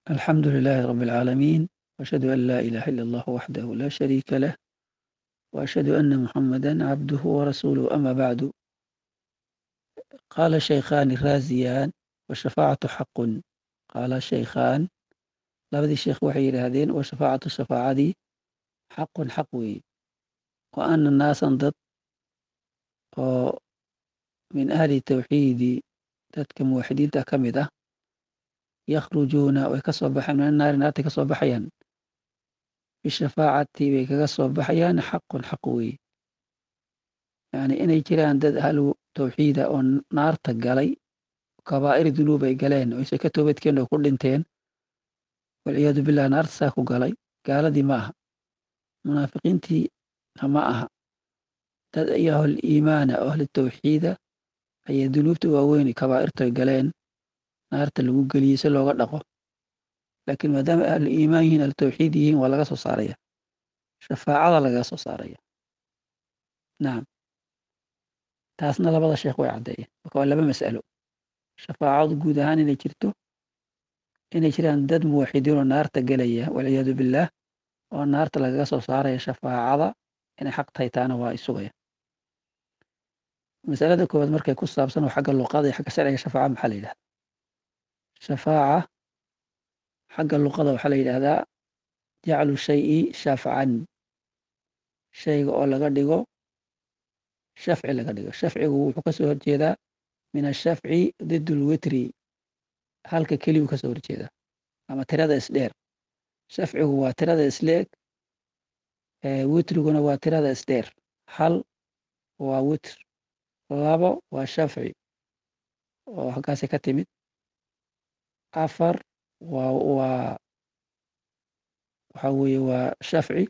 الحمد لله رب العالمين وأشهد أن لا إله إلا الله وحده لا شريك له وأشهد أن محمدا عبده ورسوله أما بعد قال الشيخان الرازيان والشفاعة حق قال الشيخان labadii sheekh waxay yidhaahdeen wa shafaacatu shafaacadii xaqun xaq weeye wa ana naasan dad oo min ahli tawxiidi dadka muwaxidiinta ka mid ah yakhrujuuna way ka soo baxayan min annaari naartay ka soo baxayaan bishafaacati bay kaga soo baxayaan xaqun xaq weeye yani inay jiraan dad ahlu tawxiida oo naarta galay kabaa'ir dunuub ay galeen oo isay ka toobadkeen oo ku dhinteen walciyaadu billah naarta saa ku galay gaaladii ma aha munaafiqiintiina ma aha dad iyo ahl iimaana oo ahlu tawxiida ayay dunuubta waaweyni kabaa'irtoy galeen naarta lagu geliyey si looga dhaqo laakiin maadaama ahlu iimaan yihiin ahlu tawxiid yihiin waa laga soo saaraya shafaacada lagaga soo saaraya nacam taasna labada sheekh way caddeeyeen marka waa laba mas'alo shafaacadu guud ahaan inay jirto inay jiraan dad muwaxidiin oo naarta gelaya walciyaadu billaah oo naarta lagaga soo saaraya shafaacada inay xaq tahay taana waa isugaya masalada koowaad markay ku saabsan oo xagga luqada iyo xagga sharciga shafaaca maxaa la yidhahdaa shafaaca xagga luqada waxaa la yidhahdaa jaclu shayi shafcan shayga oo laga dhigo shafci laga dhigo shafcigu wuxuu kasoo horjeedaa min ashafci did lwitri halka keliyu ka soo horjeeda ama tirada isdheer shafcigu waa tirada isleeg witriguna waa tirada isdheer hal waa witr labo waa shafci oo halkaasi ka timid afar waa waa waxa weeye waa shafci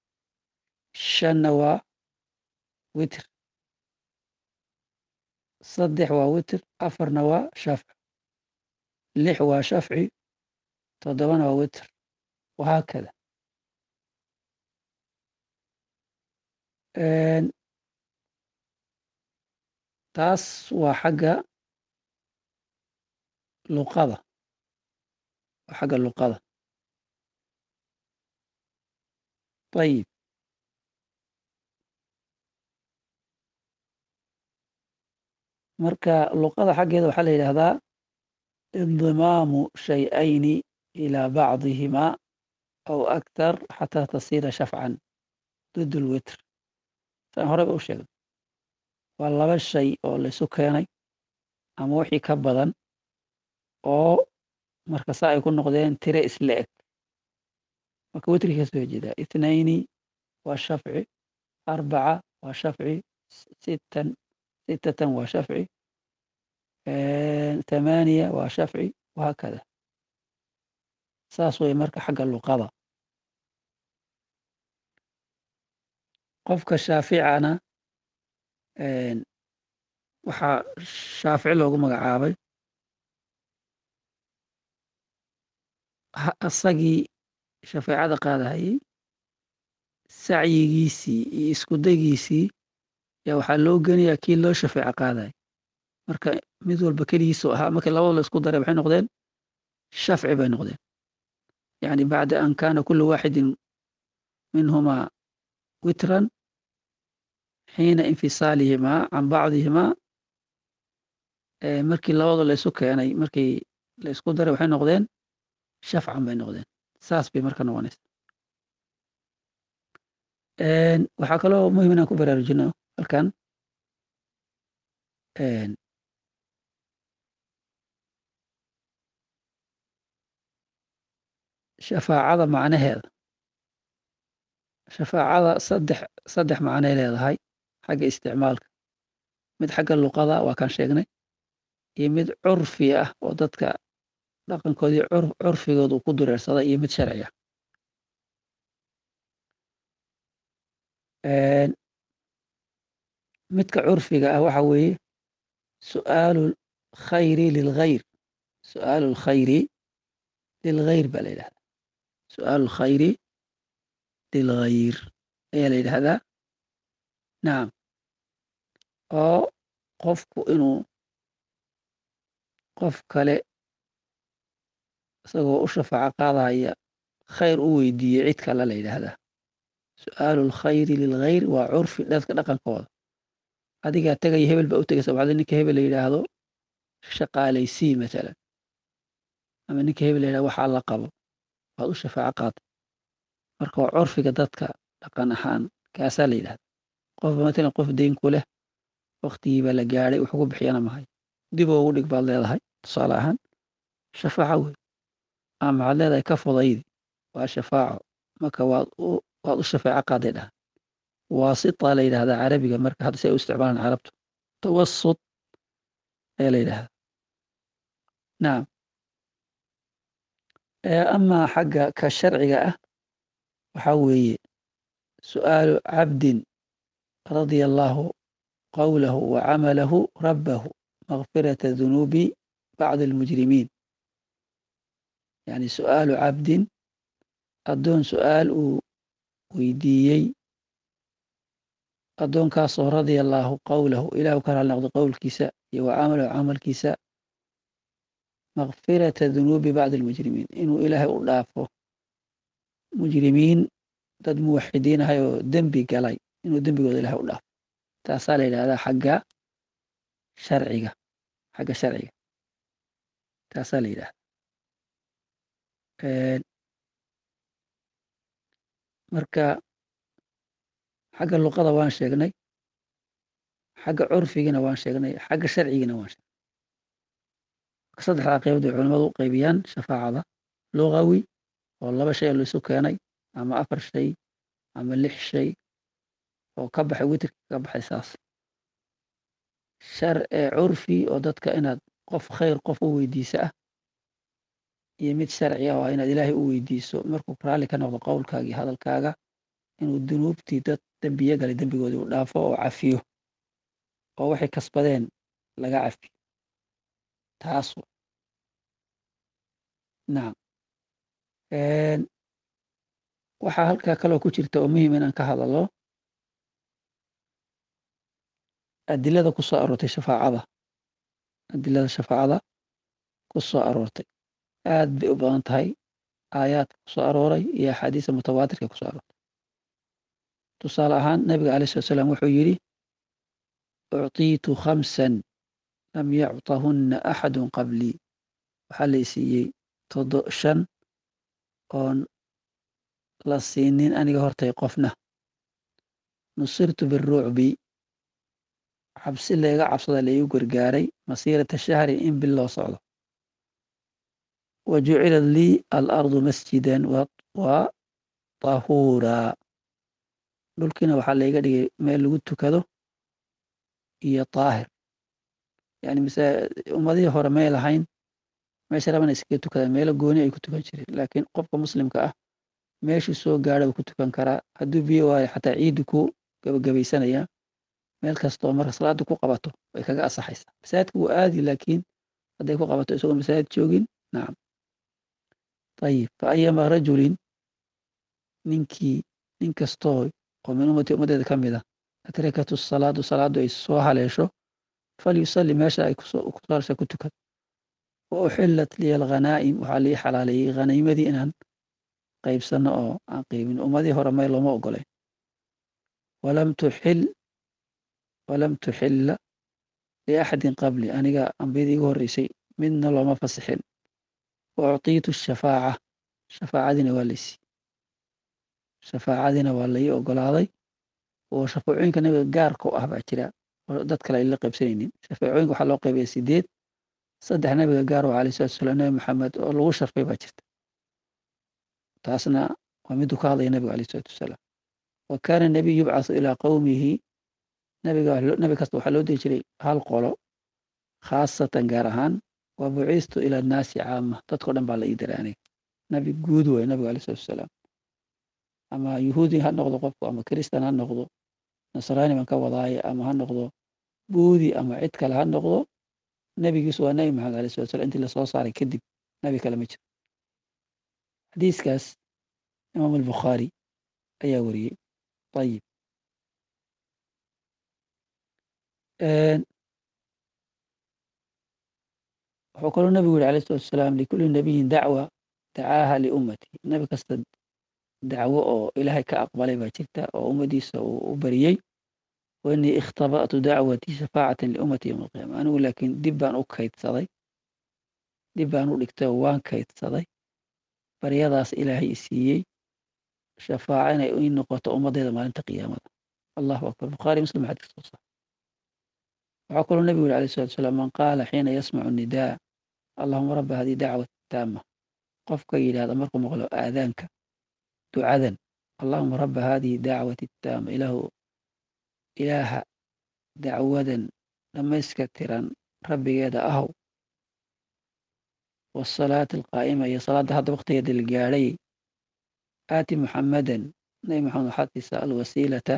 shanna waa witr saddex waa witr afarna waa shafci lix waa shafci toddobana waa witr wahaakada taas waa xagga luqada waa xagga luqada ayib marka luqada xaggeeda waxaa la yidhaahdaa indimaamu shay-ayni ilaa bacdihimaa aw aktar xataa tasiira shafcan dud lwitr saan horeyba u sheegay waa laba shay oo laysu keenay ama wixii ka badan oo marka saa ay ku noqdeen tire isla eg marka witrigi ka soo horjeedaa ithnayni waa shafci arbaca waa shafci sittan sittatan waa shafci tamaaniya waa shafci wahaakada saas wey marka xagga luqada qofka shaaficana waxaa shaafici loogu magacaabay isagii shafeecada qaadahayey sacyigiisii iyo iskudagiisii yaa waxaa loo geniyaa kii loo shafeeco qaadaya marka mid walba keligiisu ahaa markii labada la isku daray waxay noqdeen shafci bay noqdeen yani bacda an kana kulu waaxidin minhumaa witran xiina infisaalihimaa can bacdihimaa markii labada la isu keenay markii la isku daray waxay noqdeen shafcan bay noqdeen saas bay marka noqonaysa waxaa kaloo muhim inaan ku baraarujino halkan shafaacada macnaheeda shafaacada saddex saddex macnay leedahay xagga isticmaalka mid xagga luqada waa kaan sheegnay iyo mid curfi ah oo dadka dhaqankoodii curfigooda uu ku dureersaday iyo mid sharci ah midka curfiga ah waxa weeye su'aalu khayri lilghayr su'aalu lkhayri lilghayr baa la yidhahdaa su'aalu lkhayri lilghayr ayaa la yidhahdaa nacam oo qofku inuu qof kale isagoo u shafaaco qaadaya khayr u weydiiyey cid kale la yidhaahdaa su-aalu lkhayri lilkhayr waa curfi dadka dhaqankooda adigaa tegaya hebel baa u tegaysa waxda ninka hebel la yidhaahdo shaqaalaysii matalan ama ninka hebel la yidhahdo waxaa la qabo waad u shafaaco qaada marka waa curfiga dadka dhaqan ahaan kaasaa la yidhahda qofba matalan qof deyn ku leh waktigiibaa la gaadhay wax ugu bixiyana mahay dib ugu dhig baad leedahay tusaale ahaan shafaaco wey ama maxaad leedahay ka fudaydi waa shafaaco marka waad u waad u shafaaco qaaday dhaha waasita la yidhahdaa carabiga marka hadda si ay u isticmaalaan carabtu tawasut ayaa la yidhahdaa nacam amaa xagga ka sharciga ah waxaa weeye su'aalu cabdin radia allaahu qawlahu wa camalahu rabbahu makfirata dunuubi bacdi almujrimiin yani su'aalu cabdin addoon su'aal uu weydiiyey addoonkaasoo radia allaahu qawlahu ilahu ka raali noqdo qowlkiisa iyo wa camalahu camalkiisa makfirata dunuubi bacdi almujrimiin inuu ilaahay u dhaafo mujrimiin dad muwaxidiin ahay oo dembi galay inuu dembigooda ilahay u dhaafo taasaa la yidhahdaa xagga sharciga xagga sharciga taasaa la yidhahda marka xagga luqada waan sheegnay xagga curfigina waan sheegnay xagga sharcigina waan sheegnay saddexdaa qaybood ay culamadu u qaybiyaan shafaacada lugawi oo laba shay oo laisu keenay ama afar shay ama lix shay oo ka baxay witrka ka baxay saas shar curfi oo dadka inaad qof khayr qof u weydiisa ah iyo mid sharci ah oo inaad ilaahay u weydiiso markuu raalli ka noqdo qowlkaaga iyo hadalkaaga inuu dunuubtii dad dembiye galay dembigoodii u dhaafo oo cafiyo oo waxay kasbadeen laga cafiyo taas nacam waxaa halkaa kaloo ku jirta oo muhim inaan ka hadalo adilada ku soo aroortay shafaacada adilada shafaacada ku soo aroortay aad bay u badan tahay aayaadka ku soo arooray iyo axaadiista mutawaatirka ku soo aroortay tusaale ahaan nabiga alai slat slam wuxuu yidhi ucطiitu khamsan lam yacطahunna axadu qablii waxaa la isiiyey todo shan oon la siinin aniga hortay qofna nusirtu biruucbi cabsi layga cabsada laigu gargaaray masiirata shahri in bil loo socdo wa jucilat lii alardu masjidan wa tahuuraa dhulkiina waxaa layga dhigay meel lagu tukado iyo taahir yani mise ummadihii hore may lahayn meesha rabana iskaga tukada meelo gooni ay ku tukan jireen laakiin qofka muslimka ah meeshuu soo gaadha buu ku tukan karaa hadduu biyo waayo xataa ciiddu ku gabagabaysanaya meel kastoo marka salaada ku qabato way kaga asaxaysaa masaajidka wuu aadi laakiin hadday ku qabato isagoo masaajid joogin nacam ayib fa ayama rajulin ninkii nin kastoo oo min ummati ummaddeeda ka mid a adrakatu salaadu salaadu ay soo haleesho falyusalli meesha ay kusoo ku tukad wa uxillat liya alghanaa'im waxaa lii xalaaleeyey hanaymadii inaan qaybsano oo aan qaybin ummadii hore may looma ogolayn walam tuxil walam tuxilla liaxadin qabli aniga ambiyadii igu horreysay midna looma fasixin wa uctiitu shafaaca shafaacadiina waa laysi shafaacadiina waa lai ogolaaday oo shafaacooyinka nabiga gaarka u ah baa jira oo dad kale ay la qaybsanaynin shafaacooyinka waxaa loo qaybaya sideed saddex nabiga gaar oo alayh salatu salam nabi maxamed oo lagu sharfay baa jirta taasna waa miduu ka hadlaya nabiga alayh salatu wasalaam wa kaana nabiy yubcathu ilaa qowmihi nabiga nabi kasta waxaa loo diri jiray hal qolo khaasatan gaar ahaan wa bucistu ila annaasi caama dadkao dhan baa la ii diray aniga nabi guud waay nabiga alayh salatu wasalaam ama yuhuudi ha noqdo qofku ama kristan ha noqdo nasraani baan ka wadaaye ama ha noqdo buudi ama cid kale ha noqdo nebigiisu waa nebi maxamed alay slat slam intii lasoo saaray kadib nebi kale ma jiro xadiiskaas imaam albukhaari ayaa wariyey ayib wuxuu kaloo nebigu yihi alayh salatu wasalaam likulli nabiyin dacwa dacaaha liummati nebi kasta dacwo oo ilaahay ka aqbalay baa jirta oo ummadiisa uu u bariyey wainii ikhtaba'tu dacwatii shafaacatan liummati yowma alqiyaama anigu laakiin dib baan u kaydsaday dib baan u dhigtay oo waan kaydsaday baryadaas ilaahay i siiyey shafaaca inay ii noqoto ummaddeeda maalinta qiyaamada allahu akbar bukhaari muslim xadiis soo saar waxaa kaloo nebigu yuri alayh salatu salaam man qaala xiina yasmacu nidaa allahuma rabba hadii dacwat taama qofka yidhahda markuu maqlo aadaanka ducadan allahuma rabba hadihi dacwati taama ilaahu ilaaha dacwadan dhammayska tiran rabbigeeda ahow wasalaati alqaa'ima iyo salaadda hadda waktigeeda la gaadhay aati muxamadan nabi maxamed waxaad siisaa alwasiilata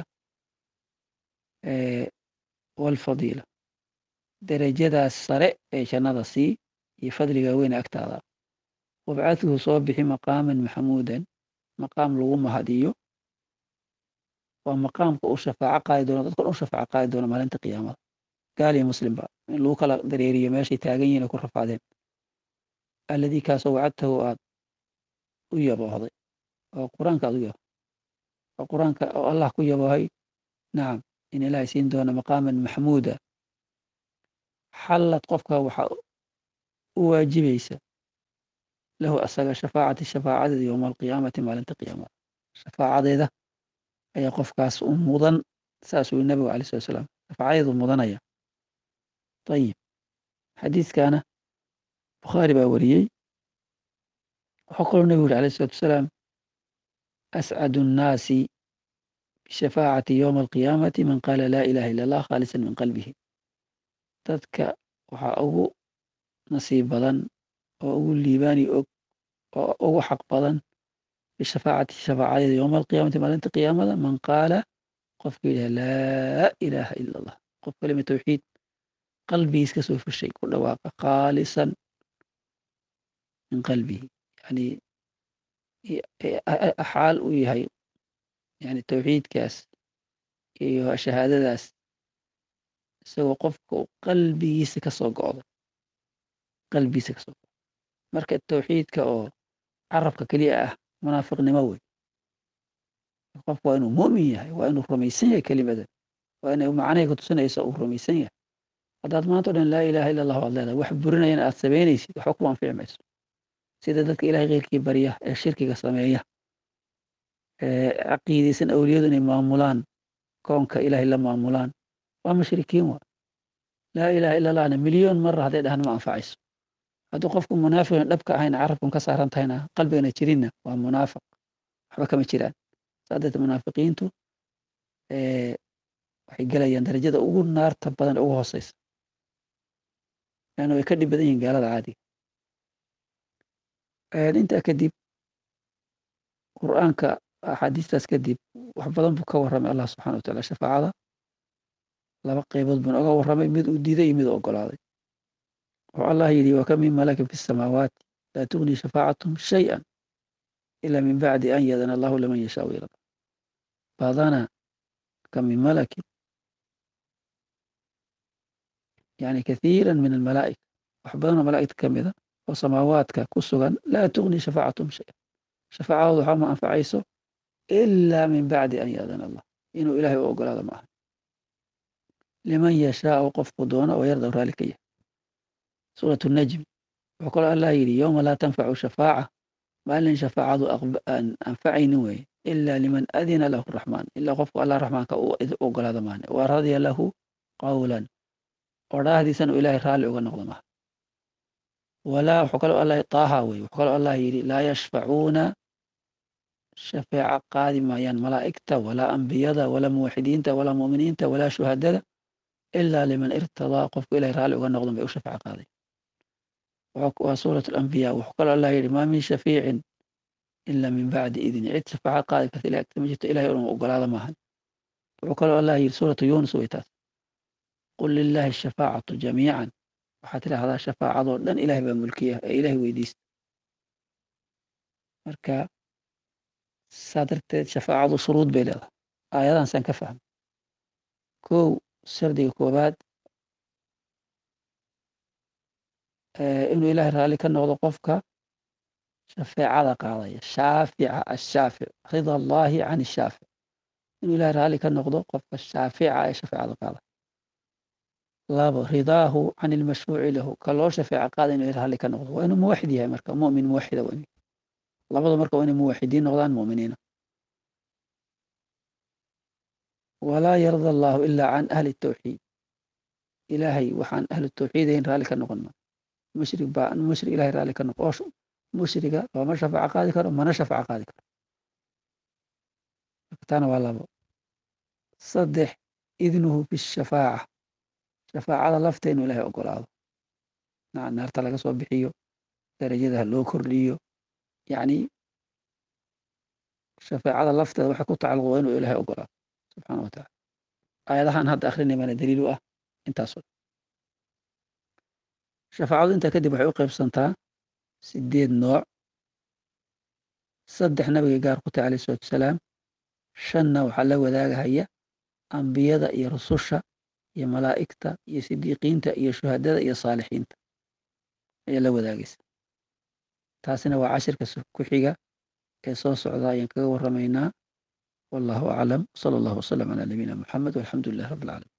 walfadiila derajadaas sare ee jannada sii iyo fadliga weyne agtaada wabcadhu soo bixi maqaaman maxamuudan maqaam lagu mahadiyo waa maqaamka uu shafaaco qaadi doono dadkan u shafaaco qaadi doono maalinta qiyaamada gaal iyo muslimba in lagu kala dareeriyo meeshay taagan yihin ku rafaadeen alladii kaasoo wacadtahu aad u yaboohday oo qur-aanka aad u yabo oo qur-aanka oo allah ku yaboohay nacam in ilaahay siin doono maqaaman maxmuuda xallad qofka waxaa u waajibaysa lahu asaga shafaacati shafaacadeeda yowma alqiyaamati maalinta qiyaamada shafaacadeeda ayaa qofkaas u mudan saasuu yiri nabigu alai slat slaam shafaacadeedu mudanaya ayib xadiiskana bukhaari baa wariyey waxaa kaloo nebigu yuri alayh salatu wasalaam ascadu nnaasi bishafaacati yowma alqiyaamati man qaala laa ilaha illa allah khaalisan min qalbihi dadka waxaa ugu nasiib badan oo ugu liibaani og oo ugu xaq badan bishafaacati shafaacadeeda yowma alqiyaamati maalinta qiyaamada man qaala qofka yidhaha laa ilaaha ila allah qof kalima tawxiid qalbigiis ka soo fushay ku dhawaaqa khaalisan min qalbihi yani xaal uu yahay yani tawxiidkaas iyo shahaadadaas isagoo qofka qalbigiisa kasoo go'day qalbigiisa kasoo go'day marka tawxiidka oo carabka keliya ah munaafiqnimo wey qofku waa inuu mu'min yahay waa inuu rumaysan yahay kelimadan waa inay macnahay ku tusinaysa uu rumaysan yahay haddaad maanta o dhan laa ilaha illa allah waad leedahay wax burinayana aad samaynaysid waxba ku anfici mayso sida dadka ilahay keyrkii barya ee shirkiga sameeya ee caqiidaysan awliyadu inay maamulaan koonka ilahay la maamulaan waa mushrikiin waa laa ilaha illa allahna milyoon mara hadday dhahan ma anfacayso hadduu qofku munaafiqin dhabka ahayna carabkan ka saaran tahayna qalbigana jirinna waa munaafiq waxba kama jiraan saa darteed munaafiqiintu waxay gelayaan darajada ugu naarta badan ugu hooseysa leanna way ka dhib badan yihin gaalada caadiga intaa kadib qur'aanka axaadiistaas kadib wax badan buu ka warramay allah subxana wa taala shafaacada laba qeybood buu oga warramay mid uu diiday iyo mid uu ogolaaday wuxuu allah yidhi waka min malakin fi samaawaati laa tugni shafaacatum shayئa ila min bacdi an yadana allahu liman yashaau yarda badana ka min malakin yani kathiira min almalaa'ika wax badanoo malaa'igta ka mida oo samaawaadka ku sugan laa tugni shafaacatum shaya shafaacadooda waxaa ma anfacayso ila min bacdi an yaadana allah inuu ilaahay u ogolaado maaha liman yashaau qofku doono oo yarda raali ka yahay suurat najm wuxuu kaloo allah yidhi yowma laa tanfacu shafaaca maalin shafaacadu aan anfacaynin weeye ila liman adina lahu raxmaan ilaa qofku allah raxmaanka u ogolaado maane wa radya lahu qawlan odhaahdiisana u ilaahay raalli uga noqdo maaha walaa wuxuu kaloo allah taaha weye wuxuu kaloo allah yidhi laa yashfacuuna shafeeca qaadi maayaan malaa'igta walaa ambiyada walaa muwaxidiinta walaa mu'miniinta walaa shuhadada ilaa liman irtadaa qofku ilahay raalli uga noqdon bay u shafeeca qaaday waa suurat alambiya wuxuu kaloo allah yidhi maa min shafiicin ila min bacdi idni cid shafaaca qaadi karta ilahay agta ma jirto ilahay un ogolaada maahan wuxuu kaloo allah yidhi suuratu yunus way taas qul lilaahi ashafaacatu jamiican waxaad tidhaahdaa shafaacadoo dhan ilahay baa mulkiya ee ilahay weydiista marka saa darteed shafaacadu shuruud bay leedahay aayadahan saan ka fahmay kow shardiga koobaad inuu ilaahay raalli ka noqdo qofka shafeecada qaadaya shaafica ashaafic rida allaahi can ishaafic inuu ilahay raalli ka noqdo qofka shaafica ee shafeecada qaada labo ridaahu can ilmashfuuci lahu ka loo shafeeca qaada inuu ilahay raalli ka noqdo waa inuu muwaxid yahay marka mumin muwaxida waa inuu labadu marka waa inay muwaxidiin noqdaan mu'miniina walaa yarda allaahu ilaa can ahli tawxiid ilaahay waxaan ahlu tawxiidayn raalli ka noqon maa mushrig baa mushrig ilahay raalli ka noqo oo mushriga looma shafaaco qaadi karo mana shafaaco qaadi karo taana waa labo saddex idnuhu bishafaaca shafaacada lafta inuu ilaahay ogolaado naarta laga soo bixiyo darajadaha loo kordhiyo yacni shafaacada lafteeda waxay ku tacalluq waa inuu ilaahay ogolaado subxaana wa tacala aayadahan hadda akrinay baana daliil u ah intaasoo shafaacadu intaa kadib waxay u qaybsantaa sideed nooc saddex nabiga gaar ku tahay alayh isalatu wasalaam shanna waxaa la wadaagahaya ambiyada iyo rususha iyo malaa'igta iyo sidiiqiinta iyo shuhadada iyo saalixiinta ayaa la wadaagaysa taasina waa cashirka ku xiga ee soo socda ayaan kaga warramaynaa wallahu aclam sala allahu wasalam calaa nabiyina muxamed walxamdu lilah rabbi alcalamin